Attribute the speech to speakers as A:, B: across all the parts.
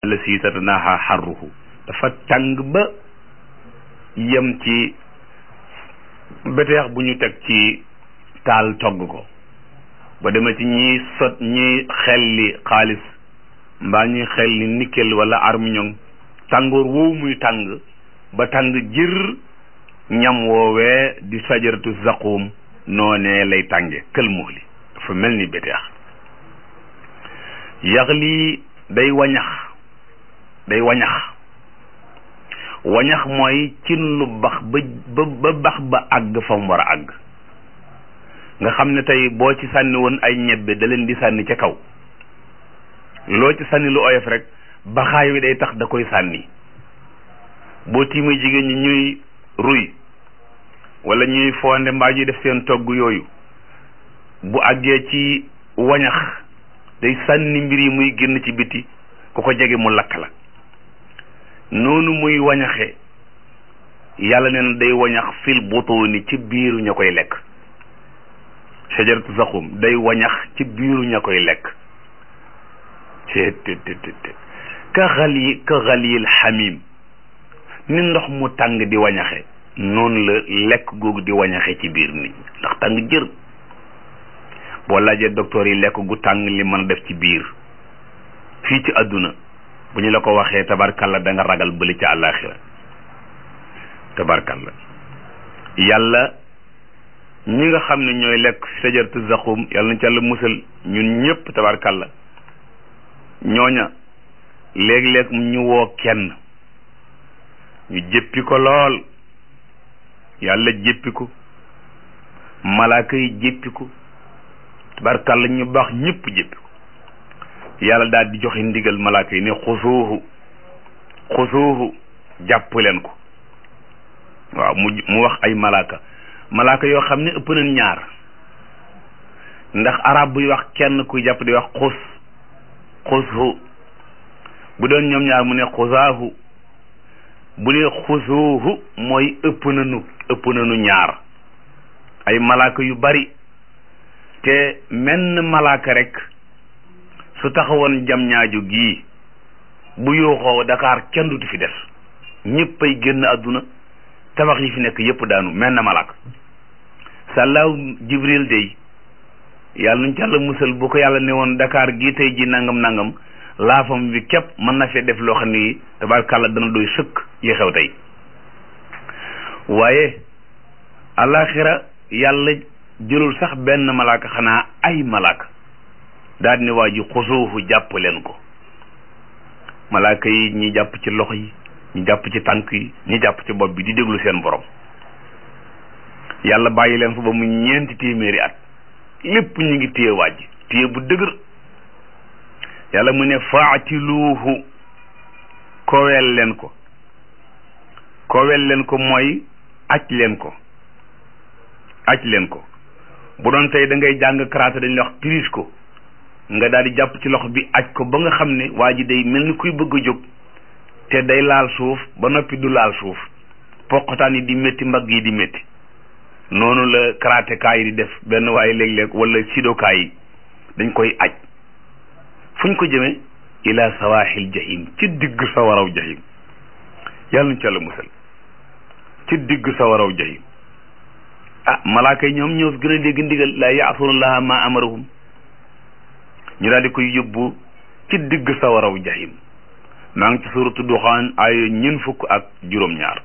A: la si tatanaha xarruhu dafa tàng ba yem ci beteex bu ñu teg ci taal togg ko ba dema ci ñiy sot ñiy xelli xaalis mbaa ñuy xelli nickel wala armiñong tàngoor woowu muy tàng ba tàng jër ñam woowee di sajaratu zaqum noonee lay tànge kël muxli dafa mel ni beteex yax lii day wañax day wañax wañax mooy cin lu bax ba ba bax ba àgg fa mu war a àgg nga xam ne tey boo ci sànni woon ay ñebbe da leen di sànni ca kaw loo ci sànni lu oyof rek baxaay wi day tax da koy sànni boo tiimee jigéen ñi ñuy ruy wala ñuy fonde mbaa ñuy def seen togg yooyu bu àggee ci wañax day sànni mbir yi muy génn ci biti ku ko jege mu lakk la noonu muy wañaxe yàlla nee na day wañax fil butuuni ci biiru ña koy lekk shajaratu zaqum day wañax ci biiru ña koy lekk tt ka xali ka xaliyil xamim ni ndox mu tàng di wañaxe noonu la lekk googu di wañaxe ci biir nit ndax tàng jër boo laajee docteur yi lekk gu tàng li mën a def ci biir fii ci àdduna bu ñu la ko waxee tabarkalla da nga ragal bëli ci àllaaxira tabarkalla yàlla ñi nga xam ne ñooy lekk sajaratu zaqum yàlla na ci yàlla musal ñun ñëpp tabarkalla ñooña léeg-léeg ñu woo kenn ñu jëppi ko lool yàlla jëppi ko malaaka yi jëppi ko tabarkalla ñu baax ñëpp jëppi ko yàlla daal di joxe ndigal malaaka yi ne xusuuhu xusuuhu jàpp leen ko waaw mu mu wax ay malaaka malaaka yoo xam ne ëpp nañ ñaar ndax arab buy wax kenn kuy jàpp di wax xus xushu bu doon ñoom ñaar mu ne xusaahu bu ne xusuuhu mooy ëpp nañu ëpp nañu ñaar ay malaaka yu bari te menn malaaka rek su taxawoon jam ñaaju gii bu yooxoo Dakar kenn dutu fi des ñëpp ay génn àdduna tabax yi fi nekk yëpp daanu mel na malaaka sàllaaw jibril day yàlla nuñ ci yàlla musal bu ko yàlla ne woon Dakar gii tey ji nangam nangam laafam bi képp mën na fee def loo xam ni tabaarkàlla dana doy sëkk yi xew tey waaye alaxira yàlla jëlul sax benn malaaka xanaa ay malaaka daal ne waa ji xusuufu jàpp leen ko malaaka yi ñi jàpp ci loxo yi ñi jàpp ci tànk yi ñi jàpp ci bopp bi di déglu seen borom yàlla bàyyi leen fa ba mu ñeenti téeméeri at lépp ñu ngi téye waaj téye bu dëgër yàlla mu ne faatiluuhu koweel leen ko koweel leen ko mooy aj leen ko aj leen ko bu doon tey da ngay jàng karaté dañ la wax prise ko nga daal di jàpp ci loxo bi aj ko ba nga xam ne waa ji day mel ni kuy bëgg a jóg te day laal suuf ba noppi du laal suuf poqataan yi di métti mbagg yi di métti noonu la karaté kaa yi di def benn waaye léeg-léeg wala sidokaa yi dañ koy aj fuñ ko jëmee ila sawaaxil jahim ci digg sa waraw jahim yàlla nañ ci yàlla musal ci digg sa waraw jahim ah malaaka yi ñoom ñoo gën a dégg ndigal laa yaasunallaha ma amarahum ñu daal di koy yóbbu ci digg sa waraw jahim maa ngi ci suratu duxaan ay ñeent fukk ak juróom-ñaar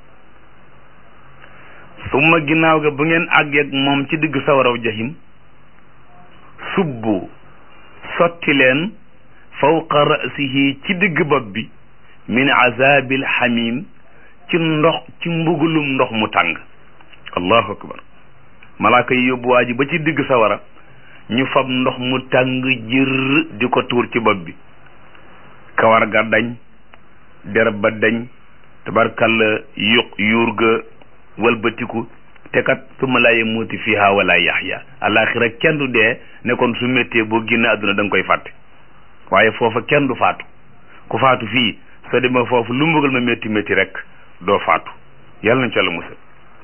A: suma ginnaaw ga bu ngeen àggeeg moom ci digg sa waraw jahim subbu sotti leen fawqa rasihi ci digg bopp bi min azabil xamim ci ndox ci mbugulum ndox mu tàng allahu akbar malaaka yi yóbbu waa ji ba ci digg sawara ñu fab ndox mu tàng jër di ko tuur ci bopp bi kawar ga dañ derab ba dañ tabarkalla yuq yuur ga walbatiku te kat summa laa yamuuti fiha wala yaxya alaxira kenn du dee ne kon su méttee boo génn àdduna da nga koy fàtte waaye foofa kenn du faatu ku faatu fii soo demee foofu lu mbugal ma métti métti rek doo faatu yàlla nañ ci yàlla musal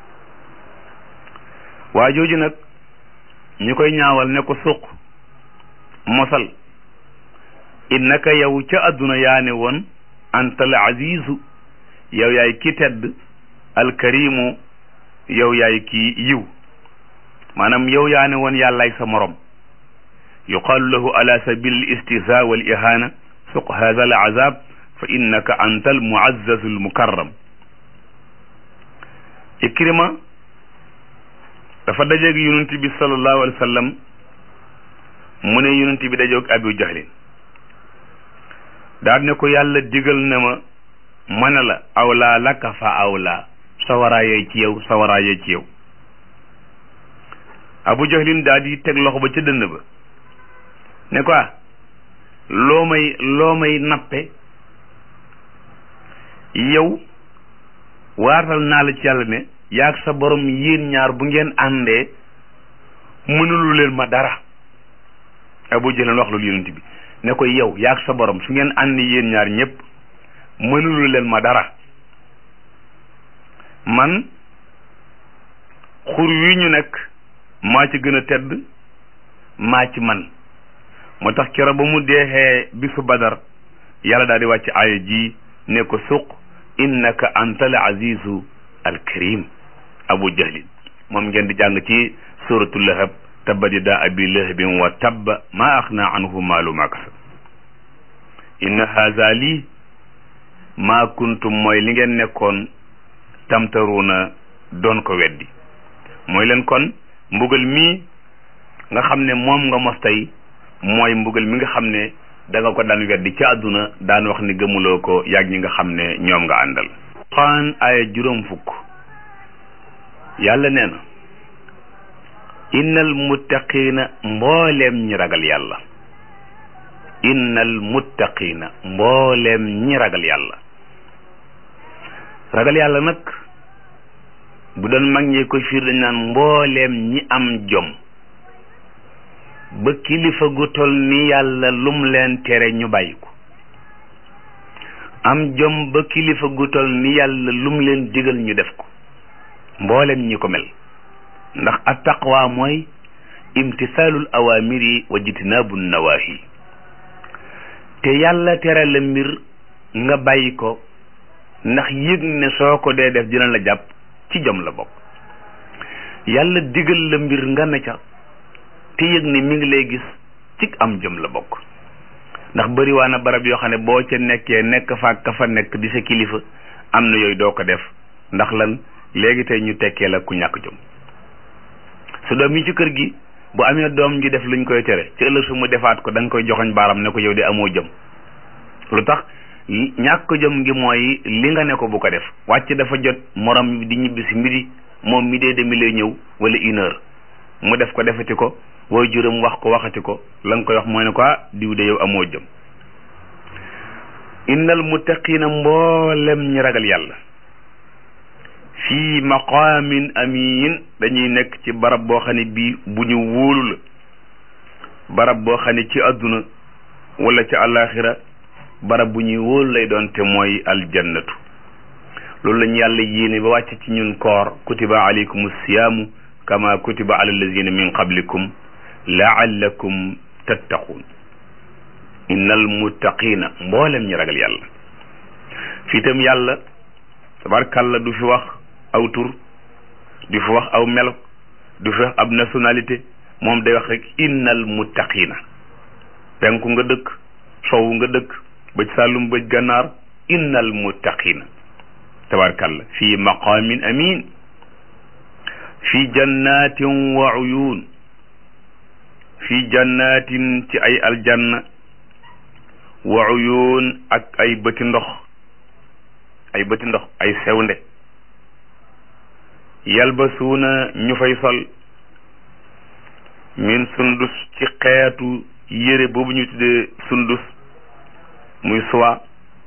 A: waa jooju nag ñu koy ñaawal ne ko suq mosal innaka yow ca àdduna yaa ne woon anta al azizu yow yaay ki tedd alkarimu yow yaay ki yiw maanaam yow yaa ne woon yàllaay sa morom yuqaalu lahu ala sabil al istihza wal ihana suq hadha al azab fa innaka anta al muazzazu al mukarram ikrima dafa dajeeg yonent bi sallallahu alayhi wa sallam mu ne yonent bi dajeeg abu jahlin daal ne ko yàlla digal na ma mën la awlaa laka fa awlaa sawaraayee ci yow sawaraayee ci yow abu jahlin daal di teg loxo ba ca dënn ba ne ko loo may loo may nappe yow waatal naa la ci yàlla ne yaag sa borom yéen ñaar bu ngeen àndee mënulu leen ma dara abu jahlin wax loolu yonent bi ne ko yow yaag sa borom su ngeen ànd yéen ñaar ñëpp mënulu leen ma dara man xur wi ñu nekk maa ci gën a tedd maa ci man moo tax keroog ba mu deexee bisu badar yàlla daal di wàcc aaya ji ne ko suq innaka anta al azizu al karim abu jahlin moom ngeen di jàng ci suratu lahab tabbat yadaa abi lahabin wa tabba maa axna anhu maalu ma kasab inna haza lii maa kuntum mooy li ngeen nekkoon tamtaruuna doon ko weddi mooy leen kon mbugal mii nga xam ne moom nga mos tey mooy mbugal mi nga xam ne da nga ko daan weddi ci àdduna daan wax ni gëmuloo ko yàgg ñi nga xam ne ñoom nga àndal xaan aaya juróom fukk yàlla nee na innal muttaqiina mbooleem ñi ragal yàlla innal muttaqiina mbooleem ñi ragal yàlla ragal yàlla nag bu doon mag ñee ko fiir dañ naan mbooleem ñi am jom ba kilifa gu tol ni yàlla lum leen tere ñu bàyyi ko am jom ba kilifa gu tol ni yàlla lum leen digal ñu def ko mbooleem ñi ko mel ndax at taqwa mooy imtisaalul awaamiri wa jitnaabu nawaahi te yàlla tere la mbir nga bàyyi ko ndax yëg ne soo ko dee def dina la jàpp ci jom la bokk yàlla digal la mbir nga ne ca te yëg ne mi ngi lay gis ci am jom la bokk ndax bëri waa na barab yoo xam ne boo ca nekkee nekk fa ka fa nekk di sa kilifa am na yooyu doo ko def ndax lan léegi tey ñu tekkee la ku ñàkk jom su doom yi ci kër gi bu amee doom ji def luñ koy tere ci ëllëg su mu defaat ko da nga koy joxoñ baaram ne ko yow di amoo jëm lu tax ñàkk jëm ngi mooy li nga ne ko bu ko def wàcc dafa jot morom di ñibbi si midi moom mi dee demi lay ñëw wala une heure mu def ko defati ko wooy juróom wax ko waxati ko la nga koy wax mooy ne ko diw de yow amoo jëm innal muttaqina mboolem ñi ragal yàlla fii maqaamin amin dañuy nekk ci barab boo xam ne bii bu ñu wóolu la barab boo xam ne ci àdduna wala ci àllaaxira barab bu ñuy wóolu lay doon te mooy aljannatu loolu lañu yàlla yéene ba wàcc ci ñun koor kutiba alaykum siyaamu kama kutiba ala allazina min qablikum laallakum tattaquun innal muttaqina mboolem ñi ragal yàlla fii itam yàlla tabarkàlla du fi wax aw tur du fi wax aw melo du fi wax ab nationalité moom day wax rek innal muttaqina penku nga dëkk sowu nga dëkk bëj sàllum bëj gànnaar innal muttaqina tabarkàlla fii maqaamin amin fii jannatin wa uyun fii jannatin ci ay aljanna wa uyun ak ay bëti ndox ay bëti ndox ay sewnde yalbasuuna ñu fay sol min sundus ci xeetu yére boobu ñu tuddee sundus muy soie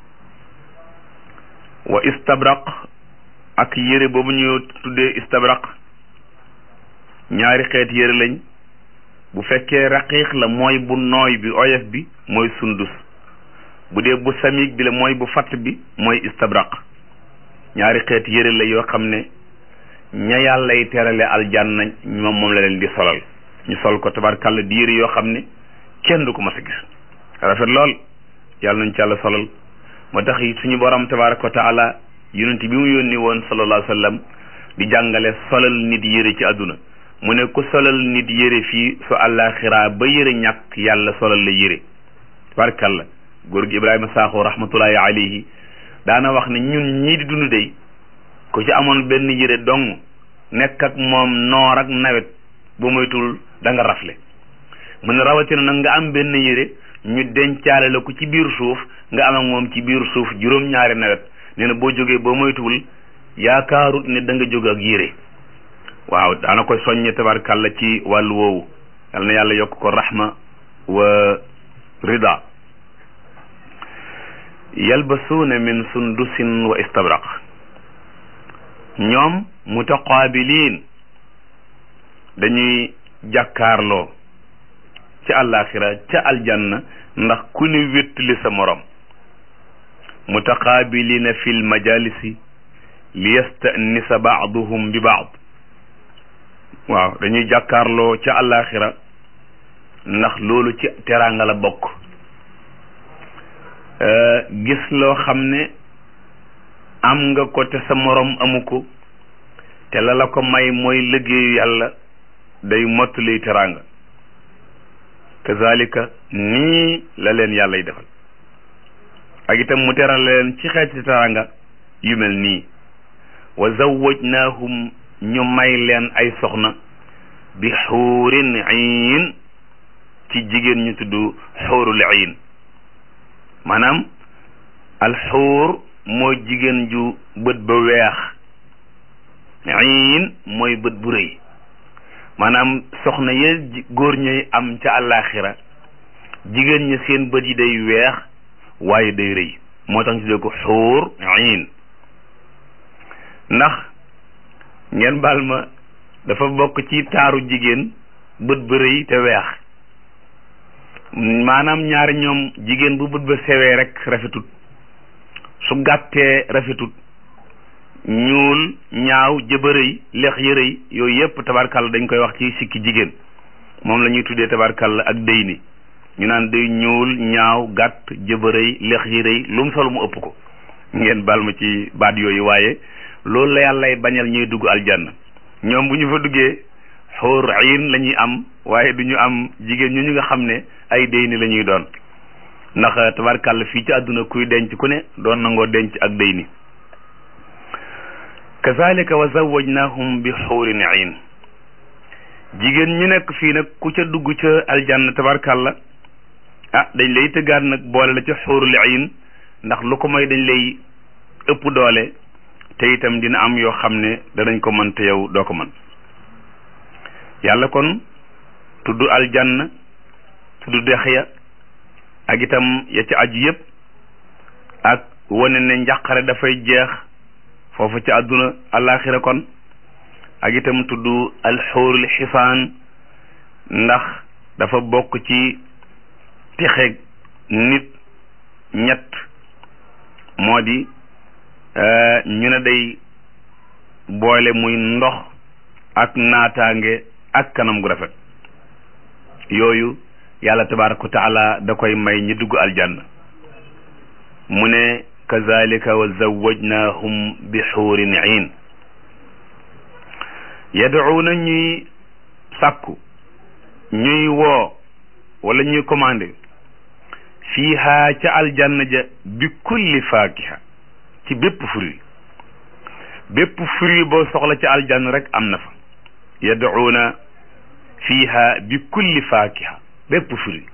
A: wa istabraq ak yére boobu ñu tuddee istabraq ñaari xeet yére lañ bu fekkee raqiiq la mooy bu nooy bi oyof bi mooy sundus bu dee bu samig bi la mooy bu fatt bi mooy istabraq ñaari xeet yére la yoo xam ne ña yàllay terale aljanna moom moom la leen di solal ñu sol ko tabarkàlla di yére yoo xam ne kenn du ko mas a gis rafet lool yàlla nañ ci yàlla solal moo tax suñu borom tabaraka wa taala yonent bi mu yónni woon sallallahu alayhi wa sallam di jàngale solal nit yére ci àdduna mu ne ku solal nit yére fii su àllaaxiraa ba yére ñàkk yàlla solal la yére tabarakalla góor gi Ibrahima Sakho rahmatullahi alayhi daana wax ne ñun ñii di dund dey ku ci amoon benn yére dong nekk ak moom noor ak nawet bu moytul da nga rafle mu ne rawatina nag nga am benn yére ñu dencaale la ko ci biir suuf nga am ak moom ci biir suuf juróom-ñaari nawet nee na boo jógee boo moytuwul yaakaarut ne da nga jóg ak yére waaw daana koy soññe tabarkàlla ci wàllu woowu yal na yàlla yokk ko rahma wa rida yalbasuuna min sundusin wa istabraq ñoom mutaqaabiliin dañuy jàkkaarloo ci àllaaxira ca aljanna ndax ku ni wéttali sa morom mutaqaabiliina fi lmajalisi li yastanisa baaduhum bi baad waaw dañuy jàkkaarloo ca àllaaxira ndax loolu ci teraanga la bokk gis loo xam ne am nga ko te sa morom amu ko te la la ko may mooy liggéeyu yàlla day mottali teraanga kazalika nii la leen yàlla y defal ak itam mu teral leen ci xeeti teraanga yu mel nii wa zawwajnaahum ñu may leen ay soxna bi xuurin iin ci jigéen ñu tudd xuurul iin maanaam alxuur mooy jigéen ju bët ba weex iin mooy bët bu rëy maanaam soxna ye góor ñuy am ca àllaaxira jigéen ñi seen bët yi day weex waaye day rëy moo tax ñu tuddee ko xuur iin ndax ngeen baal ma dafa bokk ci taaru jigéen bët ba rëy te weex maanaam ñaari ñoom jigéen bu bët ba sewee rek rafetut su gàttee rafetut ñuul ñaaw jëbërëy lex yërëy yooyu yëpp tabarkàlla dañ koy wax ci sikki jigéen moom la ñuy tuddee tabarkàlla ak dëy ni ñu naan day ñuul ñaaw gàtt jëbërëy lex yërëy lu mu solo mu ëpp ko ngeen baal ma ci baat yooyu waaye loolu la yàllay bañal ñuy dugg aljanna ñoom bu ñu fa duggee xóor ayin la ñuy am waaye du ñu am jigéen ñu ñu nga xam ne ay déy ni la ñuy doon ndax tabarkàlla fii ci àdduna kuy denc ku ne doon nangoo denc ak déy ni kazalika wa zawajnahum bi xuurin ayin jigéen ñu nekk fii nag ku ca dugg ca aljanna tabarkàlla ah dañ lay tëggaat nag boole la ca xuurul ayin ndax lu ko mooy dañ lay ëpp doole te itam dina am yoo xam ne danañ ko mën te yow doo ko mën yàlla kon tudd aljanna tudd dex ya ak itam ya ci aju yëpp ak wane ne njàqare dafay jeex foofu ci àdduna alaxira kon ak itam tudd alxuurul xisaan ndax dafa bokk ci texe nit ñett moo di ñu ne day boole muy ndox ak naataange ak kanam gu rafet yooyu yàlla tabaraka wa taala da koy may ñi dugg aljanna mu ne kazalika wa zawajnahum bi xuurin iin yad'uuna ñuy sàkku ñuy woo wala ñuy commandé fiiha ca aljanna ja bi kulli faakiha ci bépp fruit bépp fruit boo soxla ca aljanna rek am na fa yad'uuna fiiha bi kulli faakiha bépp fruit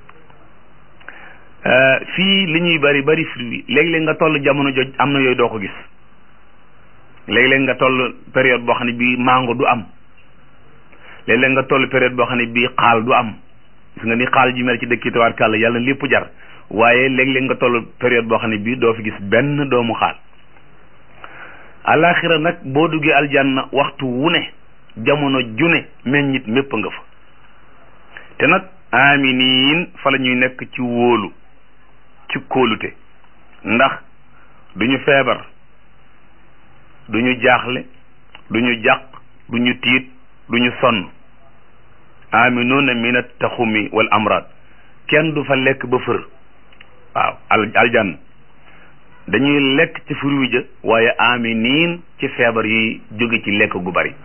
A: fii li ñuy bari bari fruit léeg-léeg nga toll jamono joj am na yooyu doo ko gis léeg-léeg nga toll période boo xam ne bii mango du am léeg-léeg nga toll période boo xam ne bii xaal du am gis nga ni xaal ji mel ci dëkk tabaarkàlla yàlla lépp jar waaye léeg-léeg nga toll période boo xam ne bii doo fi gis benn doomu xaal alaxira nag boo duggee aljanna waxtu wu ne jamono june meññit mépp nga fa te nag aminiin fa la ñuy nekk ci wóolu ci kóolute ndax duñu feebar duñu jaaxle duñu jàq duñu tiit duñu sonn aminuna min attaxumi wal amrad kenn du fa lekk ba fër waaw al aljanna dañuy lekk ci furu ja waaye aminiin ci feebar yi jóge ci lekk gu bari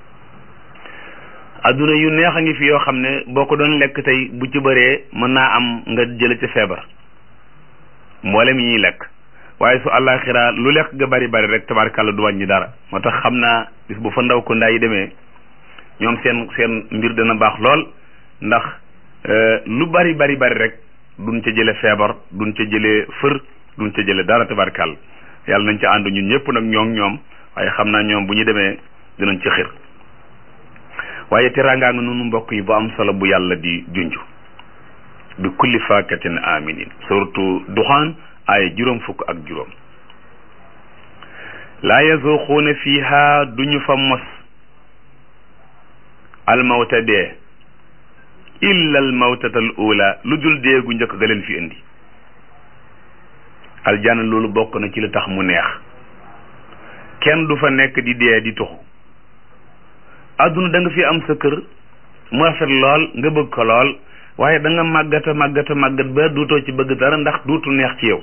A: adduna yu neex a ngi fi yoo xam ne boo ko doon lekk tey bu ci bëree mën naa am nga jële ci feebar mboolem yi ñuy lekk waaye su àllaaxira lu lekk ga bari bari rek tabarkàlla du wàññi dara moo tax xam naa bis bu fa ndaw ko ndaa yi demee ñoom seen seen mbir dana baax lool ndax lu bari bari bari rek duñ ca jële feebar duñ ca jële fër duñ ca jële dara tabarkàlla yàlla nañ ca ànd ñun ñëpp nag ñoom ñoom waaye xam naa ñoom bu ñu demee dinañ ci xir waaye teraangaa nga noonu mbokk yi bu am solo bu yàlla di junj bi kulli faakatin aminin surtout duxaan ay juróom fukk ak juróom laa yazuquuna fiha duñu fa mos almawta dee illa almawtata al ula lu dul dee gu njëkk ga leen fi indi aljanna loolu bokk na ci li tax mu neex kenn du fa nekk di dee di tuxu adduna da nga fi am sa kër mu rafet lool nga bëgg ko lool waaye da nga màggata màggata màggat ba duutoo ci bëgg dara ndax duutu neex ci yow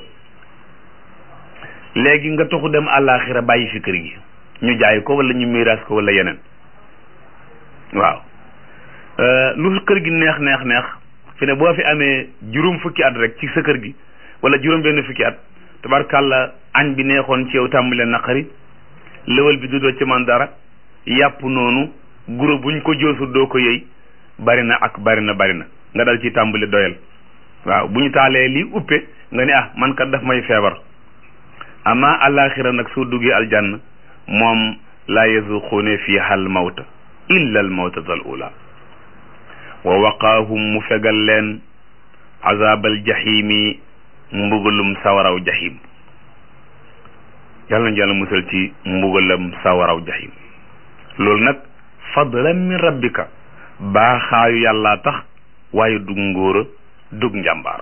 A: léegi nga toxu dem àllaaxira bàyyi fi kër gi ñu jaay ko wala ñu miiraas ko wala yeneen waaw lu kër gi neex neex neex fi ne boo fi amee juróom fukki at rek ci sa kër gi wala juróom benn fukki at tabarkàlla añ bi neexoon ci yow tàmbalee naqari lëwal bi du doo ci man dara yàpp noonu guro buñ ko joosu doo ko yëy bari na ak bari na bari na nga dal ci tàmbali doyal waaw bu ñu taalee lii uppe nga ne ah man kat daf may feebar ama alaxira nag soo duggee aljanna moom laa yazuquune fiha al mawta illa al mawtata al ula wa waqaahum mu fegal leen azabal jahimi mbugalum sawaraw jahim yàlla nañu yàlla musal ci mbugalam sawaraw jahim loolu nag fadlan min rabbika baaxaayu yàlla tax waaye dug ngóora dug njàmbaar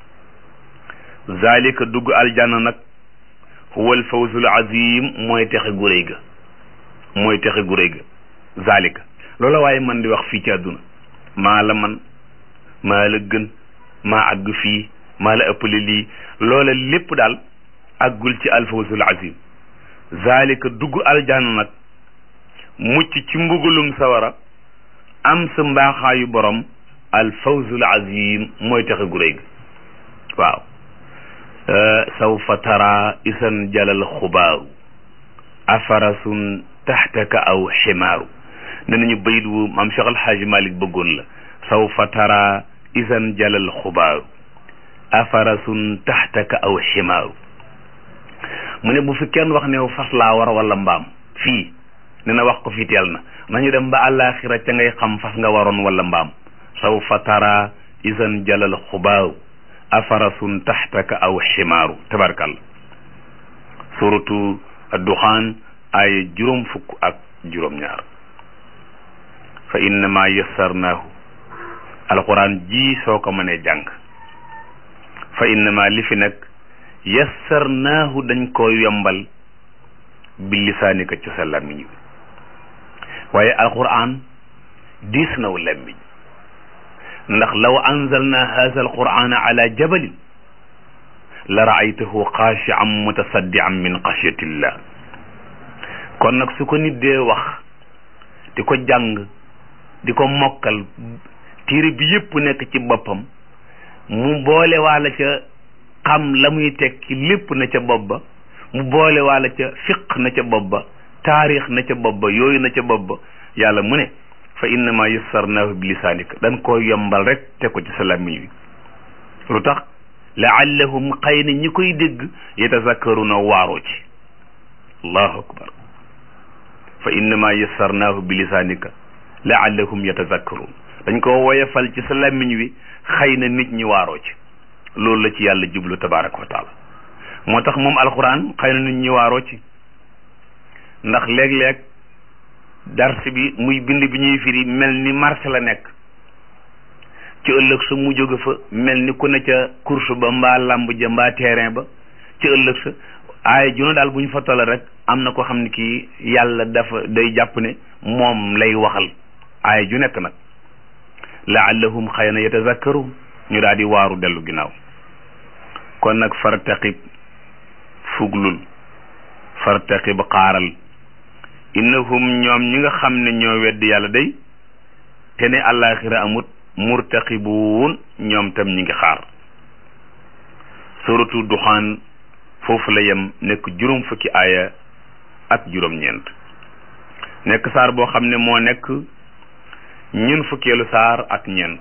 A: zalika dugg aljanna nag huwa alfawzul azim mooy texe gu réy ga mooy texe gu réy ga zalika loola waaye man di wax fii ci àdduna maa la man maa la gën maa àgg fii maa la ëppale lii loola lépp daal àggul ci alfawzul azim zalika dugg aljanna nag mucc ci mbugalum sawara am sa mbaaxaayu borom al fawzul azim mooy taxe gu réy waaw sawfa tara isan jalal xubaaru afarasun taxtaka aw ximaaru ne nañu bayit wu maam Cheikh Alxaaji Malik bëggoon la sawfa tara isan jalal xubaaru afarasun taxtaka aw ximaaru mu ne bu fi kenn wax ne fas laa war wala mbaam fii ne na wax ko fi teel na nañu dem ba àllaaxira ca ngay xam fas nga waroon wala mbaam sawfa tara isan jalal xubaaru afarasun taxtaka aw ximaaru tabarkalla suratu adduxaan ay juróom fukk ak juróom ñaar fa innama yassarnaahu alquran ji soo ko mënee jàng fa innama li fi nag yassarnaahu dañ ko yombal bi lisaanika ci sa làmmiñ wi waaye alquran diis naw làmmiñ ndax law anzalna haza alqurana ala jabalin la raaytahu xaashian mutasaddian min xashyatillah kon nag su ko nit dee wax di ko jàng di ko mokkal téere bi yépp nekk ci boppam mu boole waala ca xam la muy tekki lépp na ca bopp ba mu boole waala ca fiq na ca bopp ba taarix na ca bopp ba yooyu na ca bopp ba yàlla mu ne fa innama yassarnaahu bi lisaanika dañ koo yombal rek teg ko ci sa làmmiñ wi lu tax laallahum xëy na ñi koy dégg yatazakkaruna waaroo ci allahu akbar fa innama yassarnaahu bi lisaanika laallahum yatazakkarun dañ ko woyefal ci sa làmmiñ wi xëy na nit ñi waaroo ci loolu la ci yàlla jublu tabaraka wa taala moo tax moom alquran xëy na nit ñi waaroo ci ndax léeg-léeg dars bi muy bind bi ñuy firi mel ni marché la nekk ci ëllëg sa mu jóge fa mel ni ku ne ca course ba mbaa lamb ja mbaa terrain ba ci ëllëg sa aaya juna daal bu ñu fa toll rek am na ko xam ne kii yàlla dafa day jàpp ne moom lay waxal aaya ju nekk nag laallahum xëy na yatazakkaru ñu daal di waaru dellu ginnaaw kon nag fartaqib fuglul fartaqib xaaral innahum ñoom ñi nga xam ne ñoo weddi yàlla day te ne àllaaxira amut murtaqibuun ñoom tam ñi ngi xaar suratu duxaan foofu la yem nekk juróom fukki aaya ak juróom-ñeent nekk saar boo xam ne moo nekk ñun fukkeelu saar ak ñeent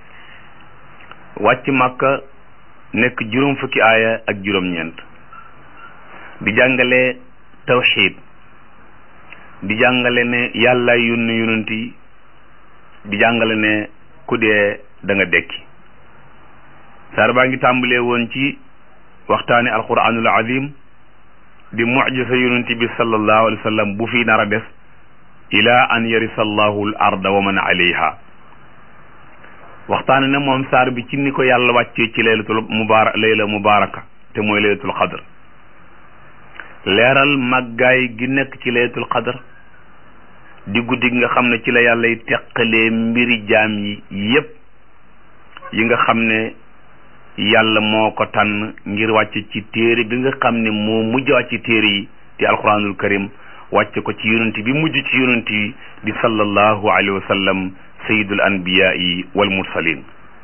A: wàcc màkka nekk juróom fukki aaya ak juróom-ñeent di jàngale tawxiid di jàngale ne yàlla yónni yonent yi di jàngale ne ku dee da nga dekki saar baa ngi tàmbalee woon ci waxtaani alquranul azim di mujisa yonent bi sallallahu alayhi wa sallam bu fi nar a des ila an yarisa allahu al arda wa man alayha waxtaane na moom saar bi ci ni ko yàlla wàccee ci laylatul mubaara layla mubaaraka te mooy laylatul qadr leeral màggaay gi nekk ci laylatul qadr di guddi gi nga xam ne ci la yàlla y teqalee mbiri jaam yi yépp yi nga xam ne yàlla moo ko tànn ngir wàcc ci téere bi nga xam ne moo mujj wàcc ci téere yi di alquranul karim wàcce ko ci yonent bi mujj ci yonent yi di sallallahu alayhi wa sallam sayidul anbiyaa'i wal mursalin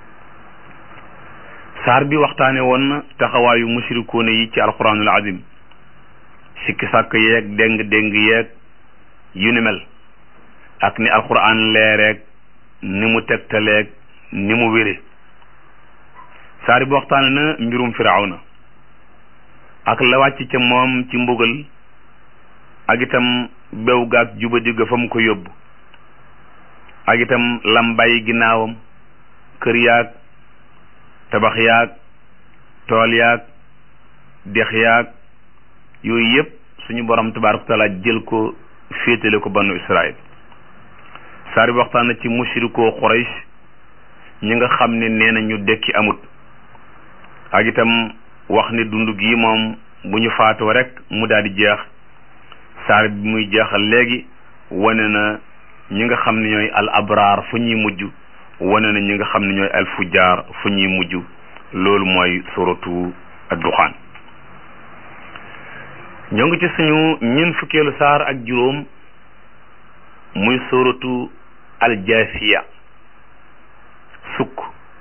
A: saar bi waxtaane woon na taxawaayu mushrikuuna yi ci alquranul azim sikki sàkk yeeg déng déng yeeg yu ni mel ak ni alquran leereeg ni mu tegtaleeg ni mu wére saar bi waxtaane na mbirum firawna ak la wàcc ca moom ci mbugal ak itam bew gaag jubadi ga fa mu ko yóbbu ak itam lam bàyyi ginnaawam kër yaag tabax yaag tool yaag dex yaag yooyu yëpp suñu borom tabaaraka taala jël ko féetale ko banu Israël saar bi waxtaan na ci mushrikoo Quraysh ñi nga xam ne nee na ñu dekki amut ak itam wax ne dund gi moom bu ñu faatoo rek mu daal di jeex saar bi muy jeexal léegi wane na ñi nga xam ne ñooy al abraar fu ñuy mujj wane na ñi nga xam ne ñooy al fujjaar fu ñuy mujj loolu mooy suratu ad-duxaan ñoo ngi ci suñu ñeent fukkeelu saar ak juróom muy suratu al-jaasiya sukk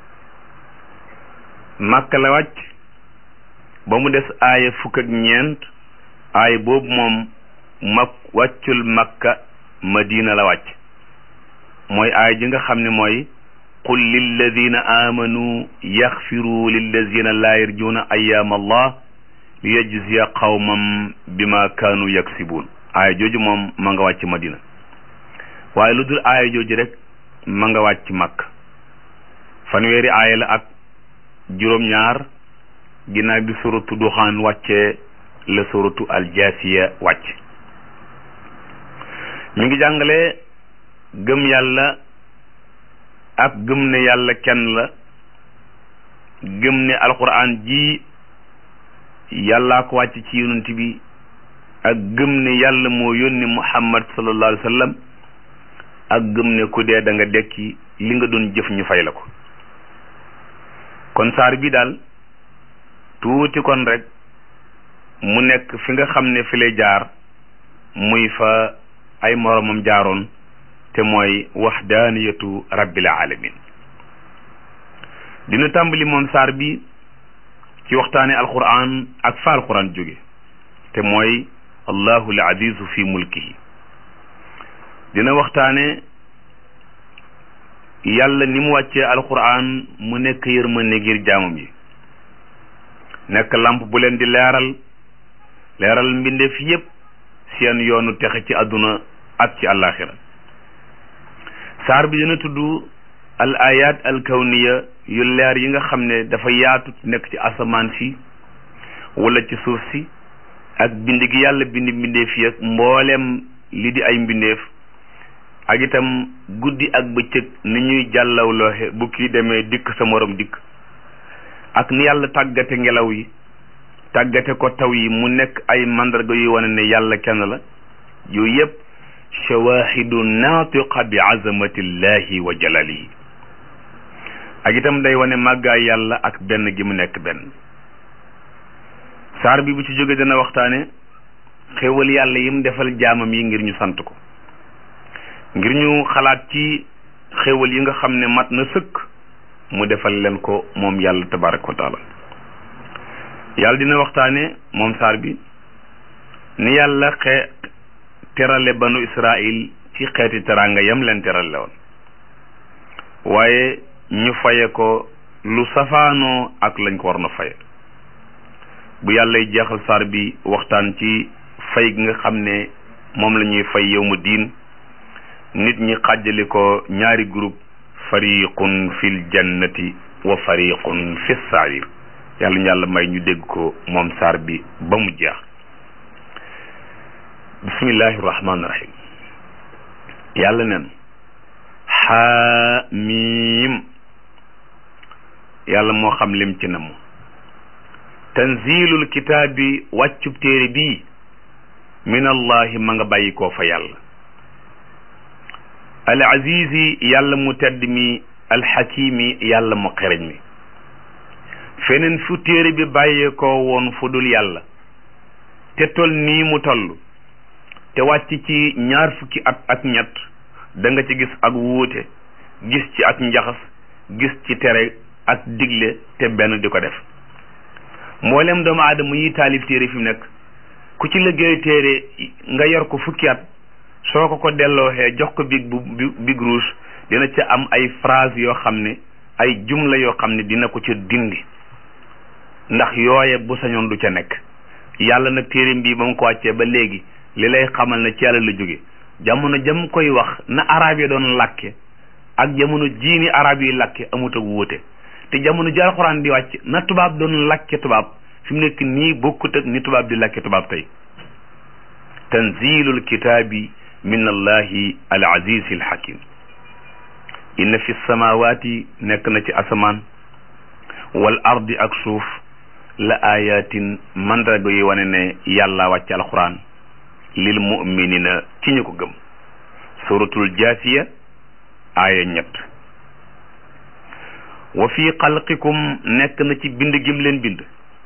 A: màkka la wàcc ba mu des aaya fukk ak ñeent aaya boobu moom mak wàccul makka madina la wàcc mooy aaya ji nga xam ne mooy qul lilladina amanu yaxfiru lilladina laa yarjuuna ayaam allah li yajziya qawmam bima kaanu yaksibuun aaya jooju moom ma nga wàcc madina waaye lu dul aaya jooju rek ma nga wàcc makka fanweeri aaya la ak juróom-ñaar ginnaaw bi suratu duxaan wàccee la suratu aljaasiya wàcc mi ngi jàngale gëm yàlla ak gëm ne yàlla kenn la gëm ne alquran ji yàllaa ko wàcc ci yonent bi ak gëm ne yàlla moo yónni muhammad sallallahu alayhi wa sallam ak gëm ne ku dee da nga dekki li nga doon jëf ñu fay la ko kon saar bi daal tuuti kon rek mu nekk fi nga xam ne fi lay jaar muy fa ay moromam jaaroon te mooy waxdaaniyatu rabbil alamin dina tàmbali moom saar bi ci waxtaane alquran ak fa alquran jóge te mooy allahu al azizu fi mulkihi dina waxtaane yàlla ni mu wàccee alquran mu nekk yërmande ngir jaamam yi nekk lamp bu leen di leeral leeral mbindeef yépp seen yoonu texe ci àdduna ak ci àllaaxira saar bi dina tudd al ayat al kawniya yu leer yi nga xam ne dafa yaatu nekk ci asamaan si wala ci suuf si ak bind gi yàlla bind mbindeef yi ak mbooleem li di ay mbindeef ak itam guddi ak bëccëg ni ñuy jàllawlooxe bu kii demee dikk sa morom dikk ak ni yàlla tàggate ngelaw yi tàggate ko taw yi mu nekk ay mandarga yuy wane ne yàlla kenn la yooyu yëpp shawahidu naatiqa bi azamatillahi wa jalalihi ak itam day wane màggaay yàlla ak benn gi mu nekk benn saar bi bu ci jóge dana waxtaane xéewal yàlla yim defal jaamam yi ngir ñu sant ko ngir ñu xalaat ci xéewal yi nga xam ne mat na sëkk mu defal leen ko moom yàlla tabaraka wa taala yàlla dina waxtaane moom saar bi ni yàlla xe terale banu israil ci xeeti teraanga yam leen terale woon waaye ñu faye ko lu safaanoo ak lañ ko war na faye bu yàllay jeexal saar bi waxtaan ci fay gi nga xam ne moom la ñuy fay yow ma diin nit ñi xàjjali ko ñaari groupe fariqun fil jannati wa fariqun fi sair yàlla ñu yàlla may ñu dégg ko moom saar bi ba mu jeex bismillahi rahmaani rahim yàlla neen xaamiim yàlla moo xam lim ci namu tanzilul kitaabi wàccub téere bii min allahi ma nga bàyyi koo fa yàlla al azizi yàlla mu tedd mi alxakimi yàlla mu xereñ mi feneen fu téere bi bàyyee koo woon fu dul yàlla te tol nii mu toll te wàcc ci ñaar fukki at ak ñett da nga ci gis ak wuute gis ci ak njaxas gis ci tere ak digle te benn di ko def mboolem doomu aadama yi taalif téere fi mu nekk ku ci liggéey téere nga yor ko fukki at soo ko ko dellooxee jox ko big bu big rouge dina ca am ay phrase yoo xam ne ay jumla yoo xam ne dina ko ca dindi ndax yooye bu sañoon du ca nekk yàlla nag téere bii ba mu ko wàccee ba léegi li lay xamal ne ci yàlla la jóge jamono jam koy wax na arab yi doon làkke ak jamono jiini arab yi làkke amut ak wuute te jamono ji alxuraan di wàcc na tubaab doon làkke tubaab fi mu nekk nii bokkut ak ni tubaab di làkke tubaab tey tanzilul kitaabi min allahi al aziz al hakim inna fi samawati nekk na ci asamaan wal ardi ak suuf la ayatin mandarga yi wane ne yàlla wàcc alxuraan lil muminina ci ñu ko gëm suratul jaasiya aaya ñett wa fi xalqikum nekk na ci bind gim leen bind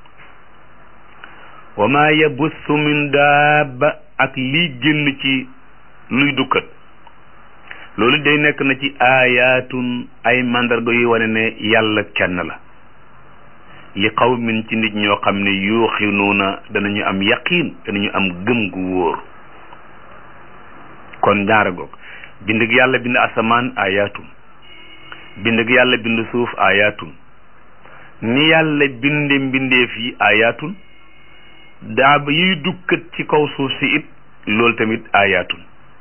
A: wa ma yabussu min daaba ak lii génn ci luy dukkat loolu day nekk na ci aayaatun ay mandarga yu wane ne yàlla kenn la li qawmin ci nit ñoo xam ne yuuxinuuna danañu am yaqiin danañu am gëm gu wóor kon ñaara goog bind gi yàlla bind asamaan aayaatun bind gi yàlla bind suuf aayaatun ni yàlla binde mbindeef yi aayaatun daaba yiy dukkat ci kaw suuf si it loolu tamit aayaatun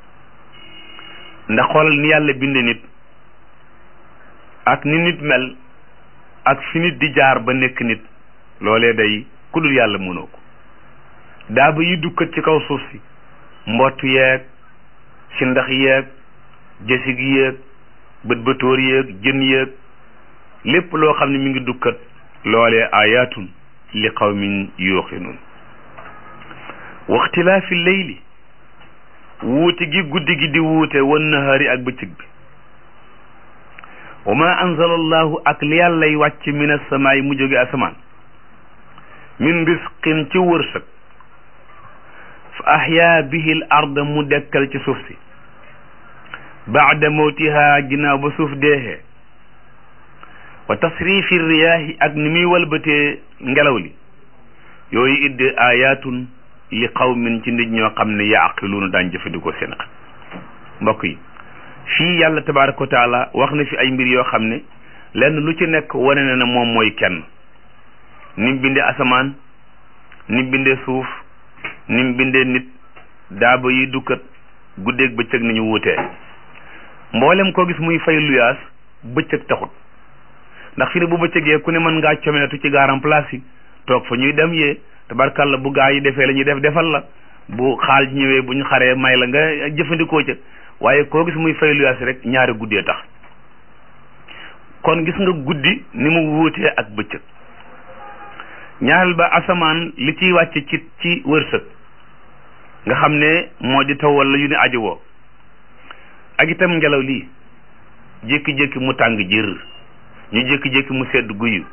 A: ndax xoolal ni yàlla binde nit ak ni nit mel ak fi nit di jaar ba nekk nit loolee day ku dul yàlla mënoo ko daaba yi dukkat ci kaw suuf si mbott yeeg si ndax yeeg jësig yeeg bët bëtóor yeeg jën yeeg lépp loo xam ne mi ngi dukkat loolee ayaatun li qawmin yuuqinuun waxtilaafi leyli wuute gi guddi gi di wuute wan nahaari ak bëccëg bi wa ma anzala allahu ak li yàllay wàcc min asamaay mu jóge asamaan min risqin ci wërsëg fa ahyaa bihi l arda mu dekkal ci suuf si baada mawtiha ginnaaw ba suuf deexee wa tasrifi riyaahi ak ni muy walbatee ngelaw li yooyu idde ayaatun li qawmin ci nit ñoo xam ne yaaqiluuna daan jëfandikoo seen xel mbokk yi fii yàlla tabaraka wa taala wax na fi ay mbir yoo xam ne lenn lu ci nekk wane na ne moom mooy kenn ni mu bindee asamaan ni mu bindee suuf ni mu bindee nit daaba yi dukkat guddeeg bëccëg ni ñu wuutee mboolem koo gis muy fay luyaas bëccëg taxut ndax fi ne bu bëccëgee ku ne mën ngaa comeetu ci gaaram place yi toog fa ñuy dem yee tabarkalla bu gaa yi defee la ñuy def defal la bu xaal ñëwee bu ñu xaree may la nga jëfandikoo ca waaye koo gis muy fay luyaas rek ñaari guddee tax kon gis nga guddi ni mu wuutee ak bëccëg ñaareel ba asamaan li ciy wàcc ci ci wërsëg nga xam ne moo di taw wala yu ne aji woo ak itam ngelaw lii jékki-jékki mu tàng jër ñu jékki-jékki mu sedd guyu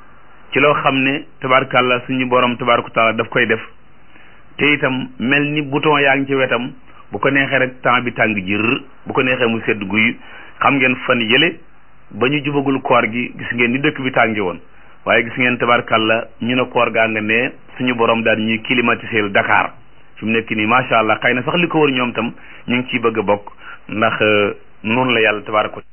A: ci loo xam ne tabarkàlla suñu borom tabaraka taala daf koy def te itam mel ni bouton yaa ngi ci wetam bu ko neexee rek temps bi tàng jër bu ko neexee mu sedd guy xam ngeen fan yële ba ñu jubagul koor gi gis ngeen ni dëkk bi tàngi woon waaye gis ngeen tabarkàlla ñu ne koor gaa nga ne suñu borom daal ñuy climatiser Dakar fi mu nekk nii macha allah xëy na sax li ko wër ñoom tam ñu ngi ciy bëgg a bokk ndax noonu la yàlla tabaraka